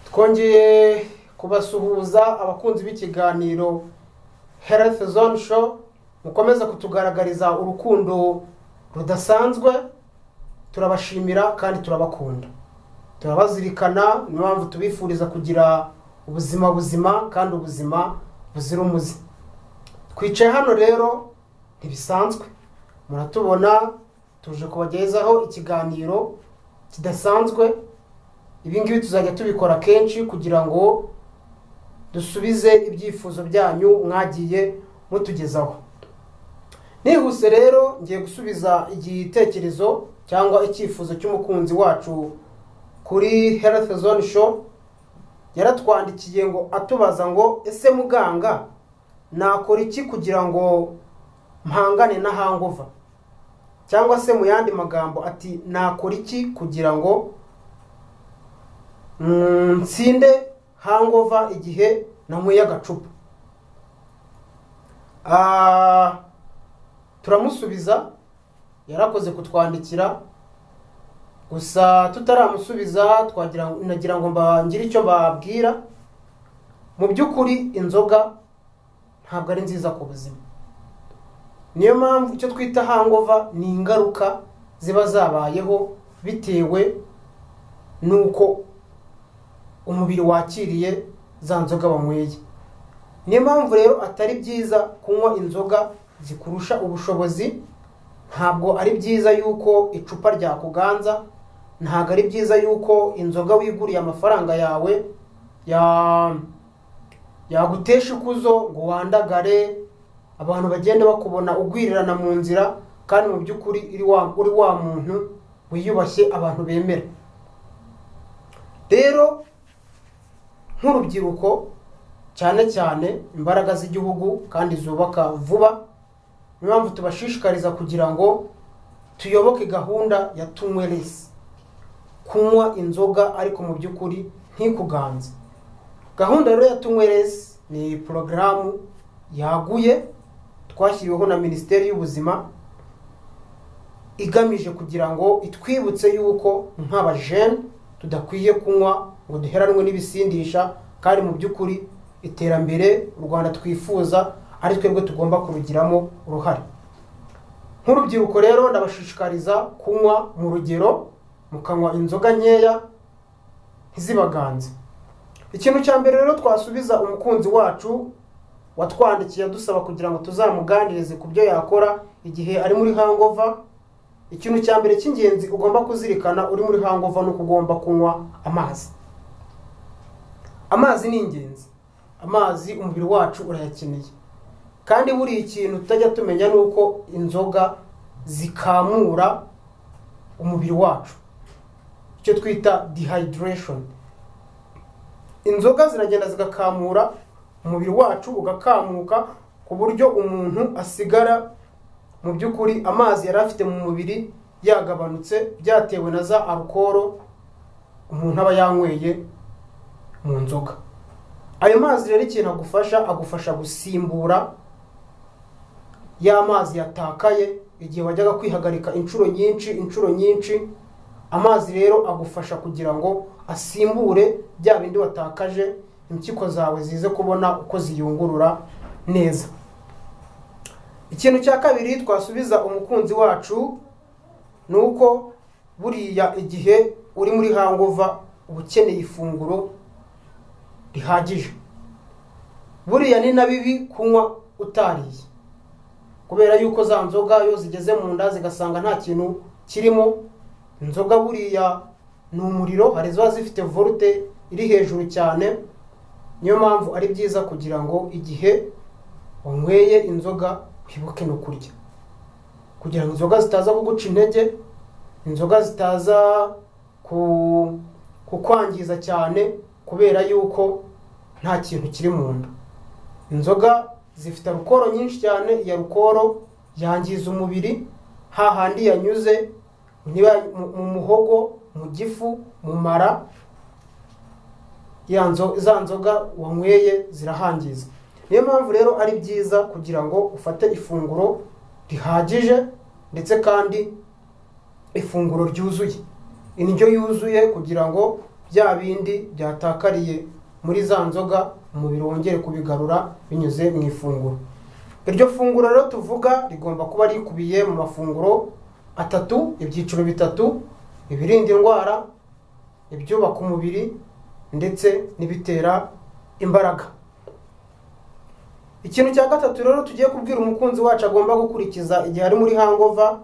twongeye kubasuhuza abakunzi b'ikiganiro health zone show mukomeze kutugaragariza urukundo rudasanzwe turabashimira kandi turabakunda turabazirikana niyo mpamvu tubifuriza kugira ubuzima buzima kandi ubuzima buzira umuze twicaye hano rero ntibisanzwe muratubona tuje kubagezaho ikiganiro kidasanzwe ibi ngibi tuzajya tubikora kenshi kugira ngo dusubize ibyifuzo byanyu mwagiye mutugezaho nihuse rero ngiye gusubiza igitekerezo cyangwa icyifuzo cy'umukunzi wacu kuri health zone show yaratwandikiye ngo atubaza ngo ese muganga nakora iki kugira ngo mpangane na hangova cyangwa se mu yandi magambo ati nakora iki kugira ngo nsinde hangova igihe nanyweye agacupa turamusubiza yarakoze kutwandikira gusa tutaramusubiza twagira nagira ngo mbangire icyo babwira mu by'ukuri inzoga ntabwo ari nziza ku buzima niyo mpamvu icyo twita hangova ni ingaruka ziba zabayeho bitewe n'uko umubiri wakiriye za nzoga wanyweye niyo mpamvu rero atari byiza kunywa inzoga zikurusha ubushobozi ntabwo ari byiza yuko icupa ryakuganza ntabwo ari byiza yuko inzoga wiguriye amafaranga yawe yagutesha ikuzo ngo wandagare abantu bagenda bakubona ugwirirana mu nzira kandi mu by'ukuri uri wa muntu wiyubashye abantu bemera rero nk'urubyiruko cyane cyane imbaraga z'igihugu kandi zubaka vuba niyo mpamvu tubashishikariza kugira ngo tuyoboke gahunda ya tunyweresi kunywa inzoga ariko mu by'ukuri ntikuganze gahunda rero ya tunyweresi ni porogaramu yaguye twashyiriweho na minisiteri y'ubuzima igamije kugira ngo itwibutse yuko nk'abajene tudakwiye kunywa ngo duheranwe n'ibisindisha kandi mu by'ukuri iterambere u rwanda twifuza ari twebwe tugomba kurugiramo uruhare nk'urubyiruko rero ndabashishikariza kunywa mu rugero mukanywa inzoga nkeya ntizibaganze ikintu cya mbere rero twasubiza umukunzi wacu watwandikiye adusaba kugira ngo tuzamuganirize ku byo yakora igihe ari muri hangova ikintu cya mbere cy'ingenzi ugomba kuzirikana uri muri hangova ni uko ugomba kunywa amazi amazi ni ingenzi amazi umubiri wacu urayakeneye kandi buriya ikintu tutajya tumenya ni uko inzoga zikamura umubiri wacu icyo twita dehydration inzoga ziragenda zigakamura umubiri wacu ugakamuka ku buryo umuntu asigara mu by'ukuri amazi yari afite mu mubiri yagabanutse byatewe na za alukoro umuntu aba yanyweye mu nzoga ayo mazi rero ikintu agufasha agufasha gusimbura ya mazi yatakaye igihe wajyaga kwihagarika inshuro nyinshi inshuro nyinshi amazi rero agufasha kugira ngo asimbure bya bindi watakaje impyiko zawe zize kubona uko ziyungurura neza ikintu cya kabiri twasubiza umukunzi wacu ni uko buriya igihe uri muri hangova uba ukeneye ifunguro rihagije buriya ni na bibi kunywa utariye kubera yuko za nzoga iyo zigeze mu nda zigasanga nta kintu kirimo inzoga buriya ni umuriro hari iziba zifite volute iri hejuru cyane niyo mpamvu ari byiza kugira ngo igihe wanyweye inzoga wibuke no kurya kugira ngo inzoga zitaza kuguca intege inzoga zitaza kukwangiza cyane kubera yuko nta kintu kiri mu nda inzoga zifite alukoro nyinshi cyane iyo alukoro yangiza umubiri hahandi yanyuze mu muhogo mu gifu mu mara za nzoga wanyweye zirahangiza niyo mpamvu rero ari byiza kugira ngo ufate ifunguro rihagije ndetse kandi ifunguro ryuzuye indyo yuzuye kugira ngo bya bindi byatakariye muri za nzoga umubiri wongere kubigarura binyuze mu ifunguro iryo funguro rero tuvuga rigomba kuba rikubiye mu mafunguro atatu ibyiciro bitatu ibirinda indwara ibyubaka umubiri ndetse n'ibitera imbaraga ikintu cya gatatu rero tugiye kubwira umukunzi wacu agomba gukurikiza igihe ari muri hangova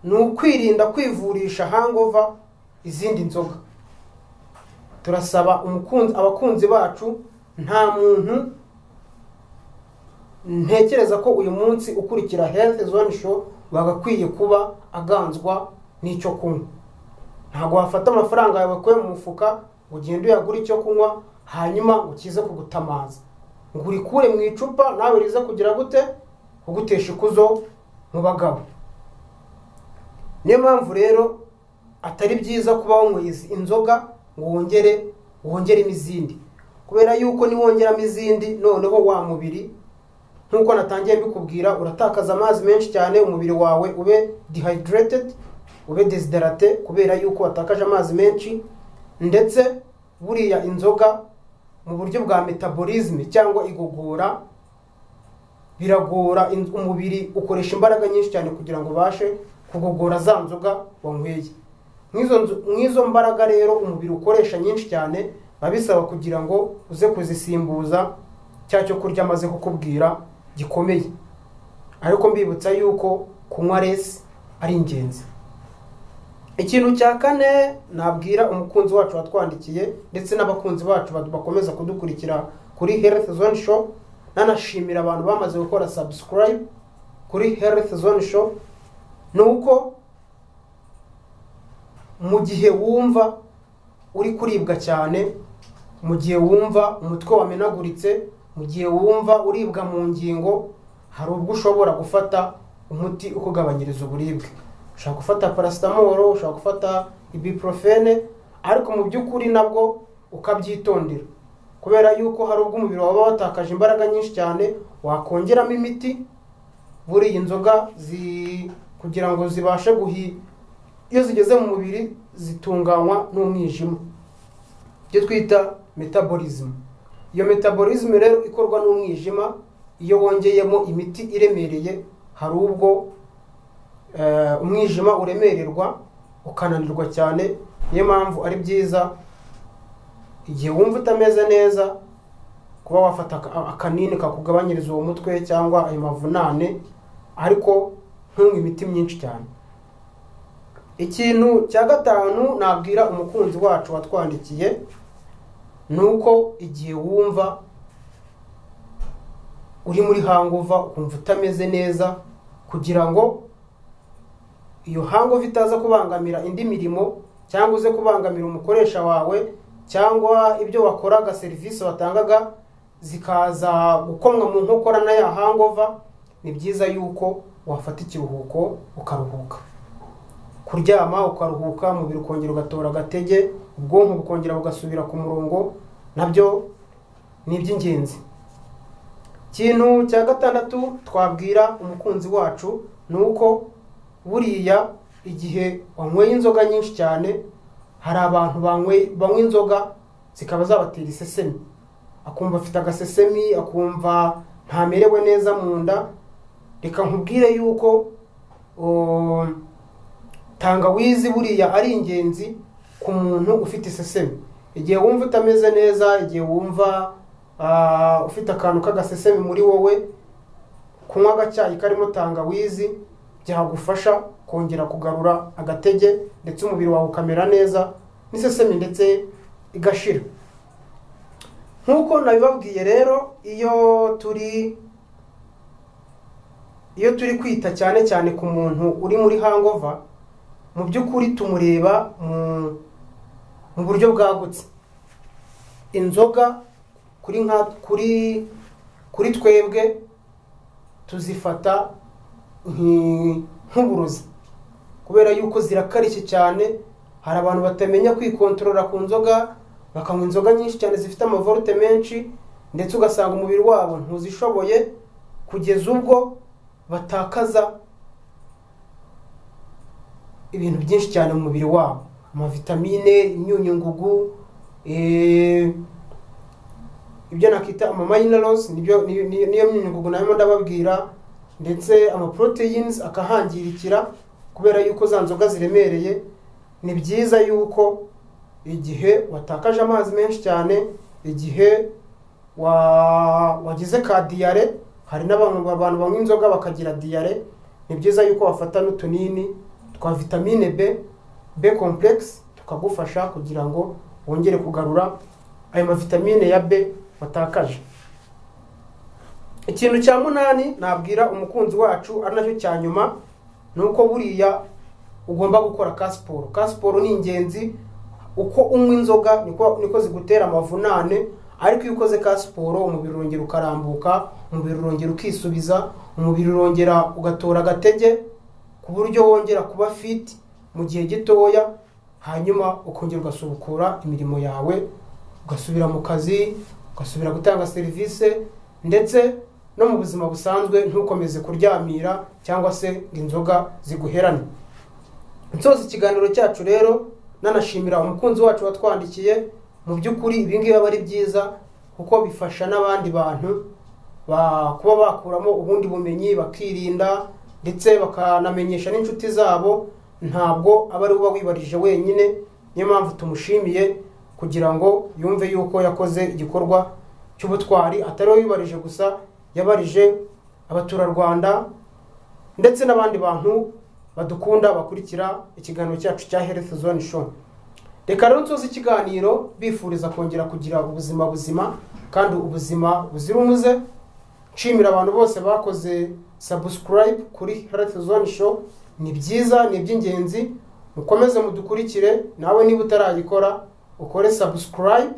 ni ukwirinda kwivurisha hangova izindi nzoga turasaba umukunzi abakunzi bacu nta muntu ntekereza ko uyu munsi ukurikira health zone show bagakwiye kuba aganzwa n'icyo kunywa ntabwo wafata amafaranga yawe wakuye mu mufuka ngo ugende uyagure icyo kunywa hanyuma ngo ukize kugutamaza ngo urikure mu icupa nawe riza kugira gute kugutesha ikuzo mu bagabo niyo mpamvu rero atari byiza kuba wanyweye inzoga ngo wongere wongeremo izindi kubera yuko niwongeramo izindi noneho wa mubiri nk'uko natangiye mbikubwira uratakaza amazi menshi cyane umubiri wawe ube dehydrated ube desiderate kubera yuko watakaje amazi menshi ndetse buriya inzoga mu buryo bwa metabolisme cyangwa igogora biragora umubiri ukoresha imbaraga nyinshi cyane kugira ngo ubashe kugogora za nzoga wanyweye nk'izo mbaraga rero umubiri ukoresha nyinshi cyane biba bisaba kugira ngo uze kuzisimbuza cya cyo kurya amaze kukubwira gikomeye ariko mbibutsa yuko kunywa resi ari ingenzi ikintu cya kane nabwira umukunzi wacu watwandikiye ndetse n'abakunzi bacu bakomeza kudukurikira kuri health zone show nanashimira abantu bamaze gukora subscribe kuri health zone show ni uko mu gihe wumva uri kuribwa cyane mu gihe wumva umutwe wamenaguritse mu gihe wumva uribwa mu ngingo hari ubwo ushobora gufata umuti ukugabanyiriza uburibwe ushobora gufata parasitamoro ushobora gufata ibuprofene ariko mu by'ukuri nabwo ukabyitondera kubera yuko hari ubwo umubiri waba watakaje imbaraga nyinshi cyane wakongeramo imiti buriya inzoga kugira ngo zibashe guhi iyo zigeze mu mubiri zitunganywa n'umwijima ibyo twita metabolism iyo metabolism rero ikorwa n'umwijima iyo wongeyemo imiti iremereye hari ubwo umwijima uremererwa ukananirwa cyane niyo mpamvu ari byiza igihe wumva utameze neza kuba wafata akanini kakugabanyiriza uwo mutwe cyangwa ayo mavunane ariko ntunywe imiti myinshi cyane ikintu cya gatanu nabwira umukunzi wacu watwandikiye ni uko igihe wumva uri muri hanguva ukumva utameze neza kugira ngo iyo hangova itaza kubangamira indi mirimo cyangwa uze kubangamira umukoresha wawe cyangwa ibyo wakoraga serivisi watangaga zikaza gukomwa mu nkokora na ya hangova ni byiza yuko wafata ikiruhuko ukaruhuka kuryama ukaruhuka umubiri ukongera ugatora agatege ubwonko bukongera bugasubira ku murongo nabyo ni iby'ingenzi ikintu cya gatandatu twabwira umukunzi wacu ni uko buriya igihe wanyweye inzoga nyinshi cyane hari abantu banywa inzoga zikaba zabatera isesemi akumva afite agasesemi akumva ntamerewe neza mu nda reka nkubwire yuko tangawizi buriya ari ingenzi ku muntu ufite isesemi igihe wumva utameze neza igihe wumva ufite akantu k'agasesemi muri wowe kunywa agacyayi karimo tangawizi byagufasha kongera kugarura agatege ndetse umubiri wawe ukamera neza n'isesemi ndetse igashira nk'uko nabibabwiye rero iyo turi iyo turi kwita cyane cyane ku muntu uri muri hangova mu by'ukuri tumureba mu buryo bwagutse inzoga kuri nka kuri kuri twebwe tuzifata nk'uburozi kubera yuko zirakarishye cyane hari abantu batamenya kwikontorora ku nzoga bakanywa inzoga nyinshi cyane zifite amavorute menshi ndetse ugasanga umubiri wabo ntuzishoboye kugeza ubwo batakaza ibintu byinshi cyane mu mubiri wabo amavitamine imyunyu ngugu eh, ibyo nakwita ama minerals nibyo niyo niyo- niyo myunyungugu nayo ndababwira ndetse ama proteins akahangirikira kubera yuko za nzoga ziremereye ni byiza yuko igihe watakaje amazi menshi cyane igihe wa wagize ka diyare hari n'abantu abantu banywa inzoga bakagira diyare ni byiza yuko bafata n'utunini twa vitamine B B complex tukagufasha kugira ngo wongere kugarura ayo mavitamine ya B watakaje ikintu cya munani nabwira umukunzi wacu ari nacyo cya nyuma ni uko buriya ugomba gukora ka siporo ka siporo ni ingenzi uko unywa inzoga niko niko zigutera amavunane ariko iyo ukoze ka siporo umubiri urongera ukarambuka umubiri urongera ukisubiza umubiri urongera ugatora agatege ku buryo wongera kuba fit mu gihe gitoya hanyuma ukongera ugasubukura imirimo yawe ugasubira mu kazi ugasubira gutanga serivisi ndetse no mu buzima busanzwe ntukomeze kuryamira cyangwa se ngo inzoga ziguherane nsoza ikiganiro cyacu rero nanashimira umukunzi wacu watwandikiye mu by'ukuri ibi ngibi aba ari byiza kuko bifasha n'abandi bantu ba- kuba bakuramo ubundi bumenyi bakirinda ndetse bakanamenyesha n'inshuti zabo ntabwo aba ari uba wibarije wenyine niyo mpamvu tumushimiye kugira ngo yumve yuko yakoze igikorwa cy'ubutwari atari we wibarije gusa yabarije abaturarwanda ndetse n'abandi bantu badukunda bakurikira ikiganiro cyacu cya health zone show reka rero nsoza ikiganiro bifuriza kongera kugira ubuzima buzima kandi ubuzima buzira umuze nshimira abantu bose bakoze subscribe kuri health zone show ni byiza ni iby'ingenzi mukomeze mudukurikire nawe niba utarayikora ukore subscribe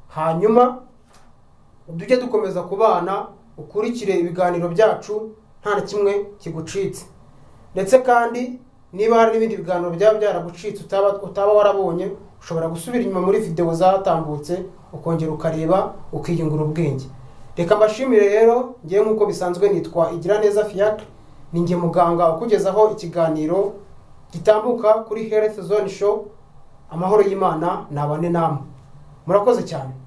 hanyuma tujye dukomeza kubana ukurikire ibiganiro byacu nta na kimwe kigucitse ndetse kandi niba hari n'ibindi biganiro byaba byaragucitse utaba utaba warabonye ushobora gusubira inyuma muri videwo zatambutse ukongera ukareba ukiyungura ubwenge reka mbashimire rero ngewe nk'uko bisanzwe nitwa igira neza fiacre ni nge muganga ukugezaho ikiganiro gitambuka kuri health zone show amahoro y'imana nabane namwe murakoze cyane